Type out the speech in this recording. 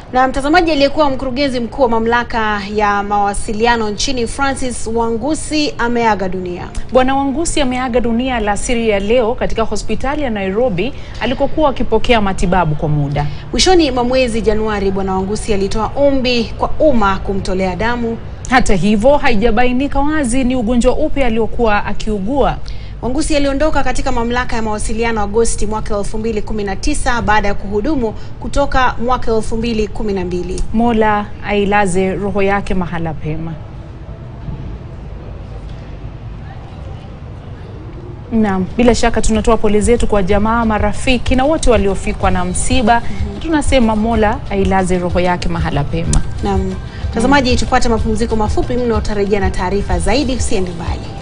Na mtazamaji, aliyekuwa mkurugenzi mkuu wa mamlaka ya mawasiliano nchini Francis Wangusi ameaga dunia. Bwana Wangusi ameaga dunia alasiri ya leo katika hospitali ya Nairobi alikokuwa akipokea matibabu kwa muda. Mwishoni mwa mwezi Januari, Bwana Wangusi alitoa ombi kwa umma kumtolea damu. Hata hivyo, haijabainika wazi ni ugonjwa upi aliokuwa akiugua. Wangusi aliondoka katika mamlaka ya mawasiliano Agosti mwaka 2019 baada ya kuhudumu kutoka mwaka 2012. Mola ailaze roho yake mahala pema. Naam, bila shaka tunatoa pole zetu kwa jamaa, marafiki na wote waliofikwa na msiba. Tunasema Mola ailaze roho yake mahala pema. Naam. Mtazamaji, tupate mapumziko mafupi mno, utarejea na taarifa zaidi, usiende mbali.